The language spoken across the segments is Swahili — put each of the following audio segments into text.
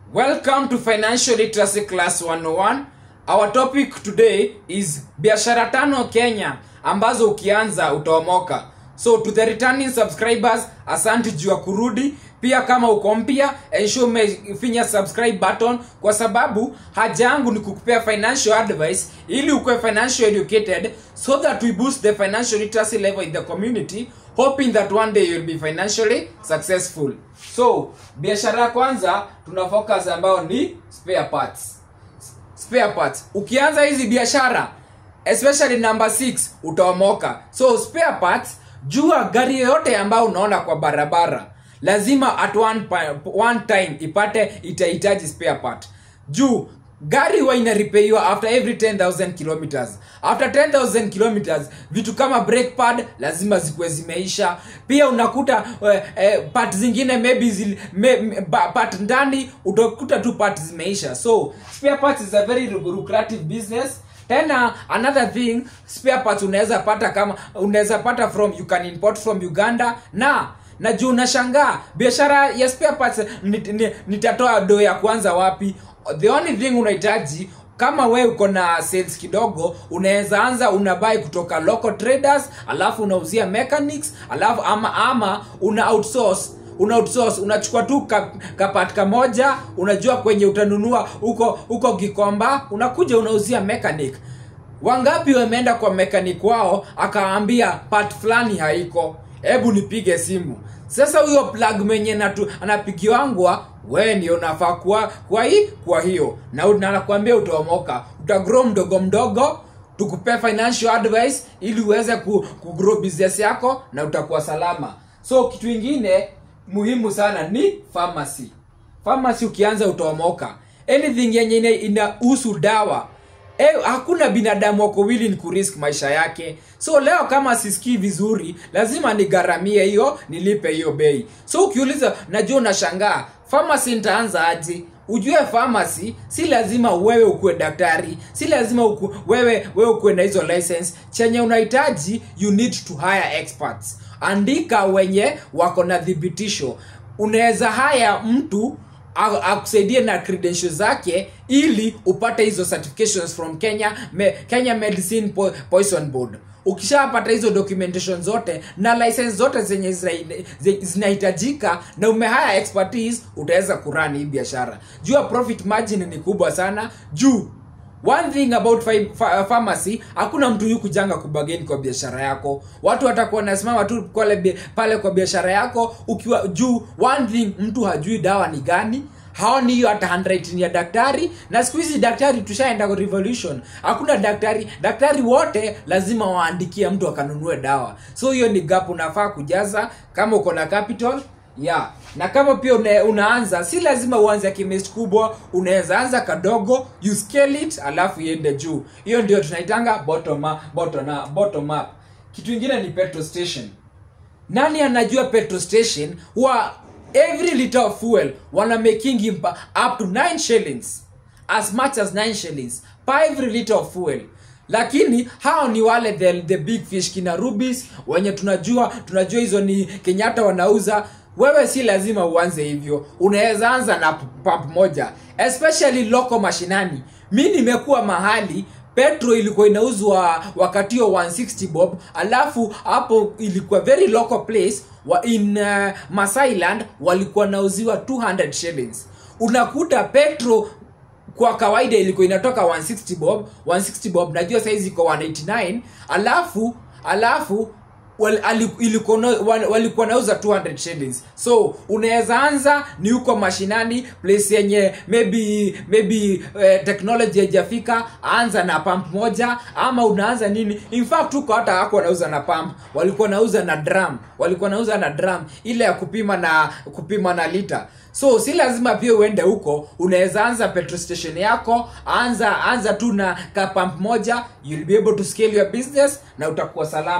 Welcome to Financial Literacy Class 101. Our topic today is biashara tano Kenya ambazo ukianza utaomoka. So to the returning subscribers, asante juu ya kurudi. Pia kama uko mpya, ensure umefinya subscribe button kwa sababu haja yangu ni kukupea financial advice ili ukuwe financial educated so that we boost the financial literacy level in the community hoping that one day you'll be financially successful. So, biashara ya kwanza tuna focus ambayo ni spare parts. Spare parts. Ukianza hizi biashara especially number 6 utaomoka. So, spare parts jua gari yoyote ambayo unaona kwa barabara lazima at one, pa- one time ipate itahitaji spare part. Juu gari huwa inaripeiwa after every 10000 kilometers after 10000 kilometers vitu kama brake pad lazima zikuwe zimeisha pia unakuta eh, eh, part zingine maybe zil, me, me, ba- part ndani utakuta tu part zimeisha so spare parts is a very lucrative business tena another thing spare parts unaweza pata kama unaweza pata from you can import from uganda na na juu unashangaa biashara ya spare parts nit- ni- nitatoa do ya kwanza wapi the only thing unahitaji kama we uko na sales kidogo unaweza anza unabai kutoka local traders alafu unauzia mechanics alafu ama ama una outsource una outsource unachukua tu ka- kapat kamoja unajua kwenye utanunua huko huko gikomba unakuja unauzia mechanic wangapi wameenda kwa mechanic wao akaambia part fulani haiko hebu nipige simu sasa huyo plug mwenye natu- anapigiwangwa we ndio unafaa kuwa kwa hii kwa hiyo na u- na nakwambia utaomoka utagrow mdogo mdogo tukupe financial advice ili uweze ku, kugrow business yako na utakuwa salama so kitu ingine muhimu sana ni pharmacy pharmacy ukianza utaomoka anything yenye ina- inahusu dawa E, hakuna binadamu wako willing kurisk maisha yake so leo kama sisikii vizuri lazima nigharamie hiyo nilipe hiyo bei so ukiuliza najua unashangaa pharmacy nitaanza aje ujue pharmacy si lazima wewe ukuwe daktari si lazima uku, wewe wewe ukuwe na hizo license chenye unahitaji you need to hire experts andika wenye wako na thibitisho unaweza haya mtu a- akusaidie na credentials zake ili upate hizo certifications from kenya me, kenya medicine po, poison board ukishapata hizo documentation zote na license zote zenye zina- zi- zinahitajika na umehaya expertise utaweza kurani hii biashara jua profit margin ni kubwa sana juu one thing about fi- fa- pharmacy hakuna mtu yu kujanga kubageni kwa biashara yako watu watakuwa nasimama tu pale, bi- pale kwa biashara yako ukiwa juu one thing mtu hajui dawa ni gani haoni hiyo hata handwriting ya daktari na siku hizi daktari tushaenda kwa revolution hakuna daktari daktari wote lazima waandikie mtu akanunue dawa so hiyo ni gap unafaa kujaza kama uko na capital yeah na kama pia una, unaanza si lazima uanze chemist kubwa unaweza anza kadogo you scale it alafu iende juu hiyo ndio tunaitanga bottom up, bottom up, bottom up. kitu ingine ni petrol station nani anajua petrol station wa every liter of fuel wana making him pa- up to 9 shillings as much as 9 shillings per every liter of fuel lakini hao ni wale the, the big fish kina rubis wenye tunajua tunajua hizo ni kenyatta wanauza wewe si lazima uanze hivyo unaweza anza na p- pump moja especially local mashinani mi nimekuwa mahali petro ilikuwa inauzwa wakati huo 160 bob alafu hapo ilikuwa very local place wa in uh, masailand walikuwa nauziwa 200 shillings unakuta petro kwa kawaida ilikuwa inatoka 160 bob 160 bob najua saizi iko 189 alafu alafu wal- ali- ilikuwa na- wal- walikuwa nauza 200 shillings so unaweza anza ni huko mashinani place yenye maybe maybe eh, technology haijafika anza na pump moja ama unaanza nini in fact huko hata hako wanauza na pump walikuwa nauza na drum walikuwa nauza na drum ile ya kupima na kupima na lita so si lazima pia uende huko unaweza anza petrol station yako anza anza tu na ka pump moja you'll be able to scale your business na utakuwa salama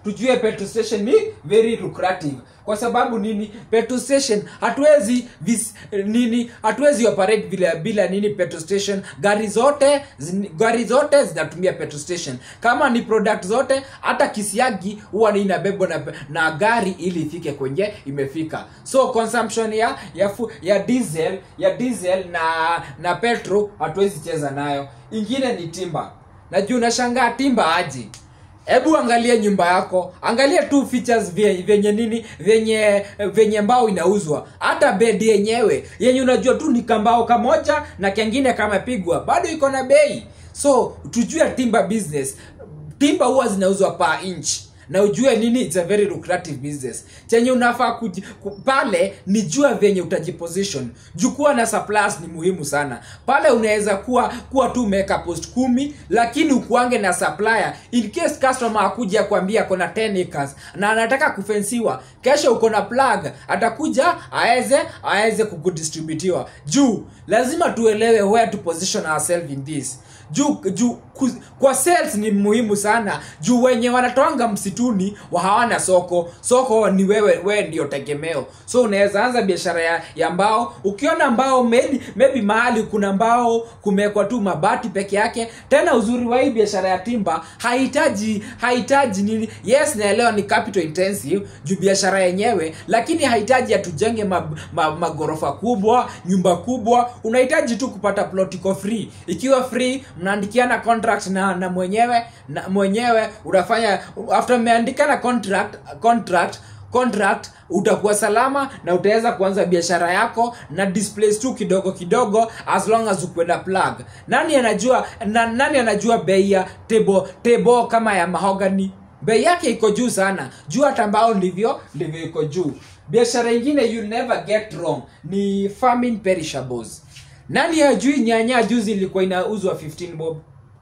tujue petrol station ni very lucrative kwa sababu nini petrol station hatuwezi vis, nini hatuwezi operate bila bila nini petrol station gari zote zin, gari zote zinatumia petrol station kama ni product zote hata kisiagi huwa ni inabebwa na, na gari ili ifike kwenye imefika so consumption ya ya, fu, ya diesel ya diesel na na petrol hatuwezi cheza nayo ingine ni timba najua unashangaa timba aje hebu angalia nyumba yako angalia tu features vye- vyenye nini vyenye vyenye mbao inauzwa hata bedi yenyewe yenye unajua tu ni kambao kamoja na kengine kamepigwa bado iko na bei so tujue timber business timba huwa zinauzwa per inch na ujue nini it's a very lucrative business chenye unafaa kuji- ku, pale ni jua vyenye utajiposition juu kuwa na suppliers ni muhimu sana pale unaweza kuwa kuwa tu umeweka post kumi lakini ukuange na supplier in case customer akuja kuambia kona 10 acres na anataka kufensiwa kesho uko na plug atakuja aweze aweze kukudistributiwa juu lazima tuelewe where to position ourselves in this juu juu ku- kwa sales ni muhimu sana juu wenye wanatoanga msituni wa hawana soko soko ni wewe wewe ndio tegemeo so unaweza anza biashara ya, ya mbao ukiona mbao maybe, maybe mahali kuna mbao kumewekwa tu mabati peke yake tena uzuri wa hii biashara ya timba hahitaji hahitaji nini yes naelewa ni capital intensive juu biashara yenyewe lakini hahitaji atujenge magorofa ma, ma magorofa kubwa nyumba kubwa unahitaji tu kupata plot iko free ikiwa free mnaandikiana contract na na mwenyewe na mwenyewe unafanya after mmeandikana contract contract contract utakuwa salama na utaweza kuanza biashara yako na displays tu kidogo kidogo as long as ukwenda plug nani anajua na, nani anajua bei ya tebo tebo kama ya mahogany bei yake iko juu sana juu hata mbao ndivyo ndivyo iko juu biashara ingine you never get wrong ni farming perishables nani hajui nyanya juzi ilikuwa inauzwa 15 bob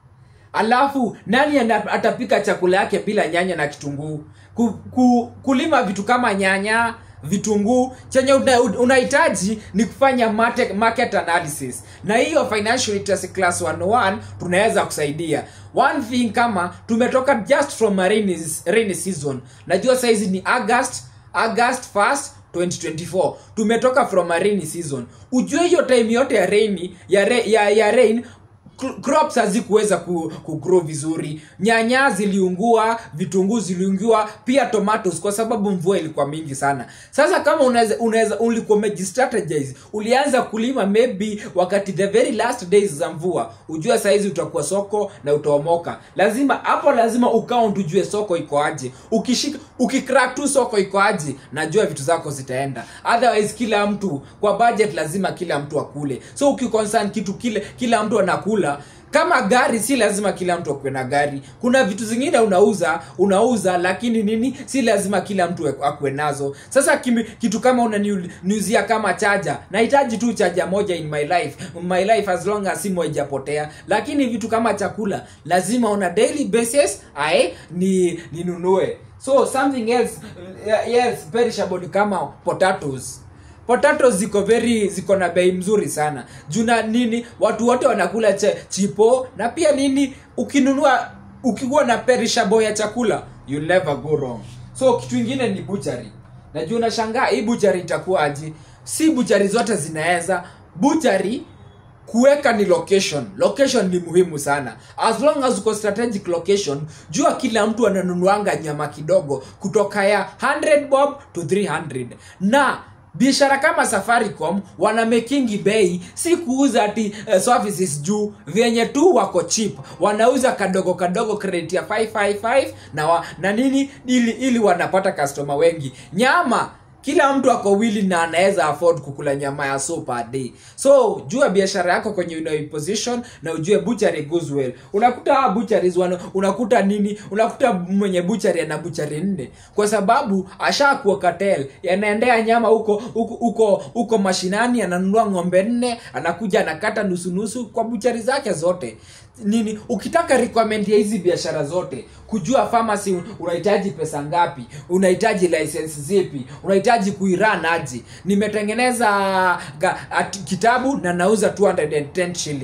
alafu nani ana- atapika chakula yake bila nyanya na kitunguu ku, ku, kulima vitu kama nyanya vitunguu chenye una- unahitaji ni kufanya market, market analysis na hiyo financial literacy class 101 tunaweza kusaidia one thing kama tumetoka just from a rainy, rainy season najua saizi ni august august 1st 2024 tumetoka from a rainy season ujue hiyo time yote ya rain ya, re, ya, ya rain cl- crops hazikuweza ku, kugrow vizuri nyanya ziliungua vitunguu ziliungua pia tomatoes kwa sababu mvua ilikuwa mingi sana sasa kama unaweza unaweza ulikuwa umejistrategize ulianza kulima maybe wakati the very last days za mvua ujue saizi utakuwa soko na utaomoka lazima hapo lazima ukaunt ujue soko iko aje ukishika ukicrack tu soko iko aje najua vitu zako zitaenda otherwise kila mtu kwa budget lazima kila mtu akule so ukiconcern kitu kile kila mtu anakula kama gari si lazima kila mtu akuwe na gari kuna vitu zingine unauza unauza lakini nini si lazima kila mtu akuwe nazo sasa kimi, kitu kama unaniuzia kama chaja nahitaji tu chaja moja in my life my life as long as simu haijapotea lakini vitu kama chakula lazima on a daily basis ae ni ninunue so something else uh, yes perishable ni kama potatoes potatoes ziko very ziko na bei mzuri sana juna nini watu wote wanakula che, chipo na pia nini ukinunua ukikuwa na perishable ya chakula you never go wrong so kitu ingine ni butchery najua unashangaa hii butchery itakuwa aje si butchery zote zinaweza butchery kuweka ni location location ni muhimu sana as long as uko strategic location jua kila mtu ananunuanga nyama kidogo kutoka ya 100 bob to 300 na biashara kama safaricom wana mekingi bei si kuuza ati uh, services juu vyenye tu wako chip wanauza kadogo kadogo credit ya 555 na, wa, na nini ili, ili wanapata customer wengi nyama kila mtu ako wili na anaweza afford kukula nyama ya so per day so jua biashara yako kwenye unaiposition na ujue butchery goes well unakuta hawa butcheries wana, unakuta nini unakuta mwenye butchery ana butchery nne kwa sababu ashakuwa cartel yanaendea nyama huko huko huko huko mashinani ananunua ng'ombe nne anakuja anakata nusu nusu kwa butchery zake zote nini ukitaka requirement ya hizi biashara zote kujua pharmacy unahitaji pesa ngapi unahitaji license zipi unahitaji kuiran aje nimetengeneza ga, at, kitabu na nauza 210 shillings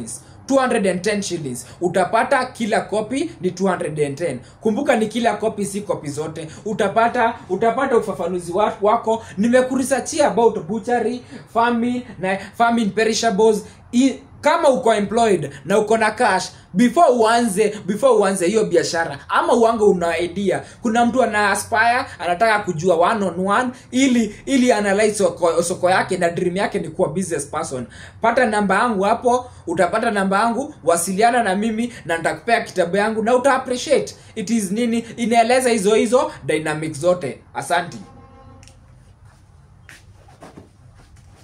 210 shillings utapata kila copy ni 210 kumbuka ni kila copy si copy zote utapata utapata ufafanuzi wa- wako nimekurisachia about butchery farming na farming perishables I, kama uko employed na uko na cash before uanze before uanze hiyo biashara ama uange una idea kuna mtu ana aspire anataka kujua one on one ili ili analyze soko, soko yake na dream yake ni kuwa business person pata namba yangu hapo utapata namba yangu wasiliana na mimi na nitakupea kitabu yangu na uta appreciate it is nini inaeleza hizo hizo dynamics zote asanti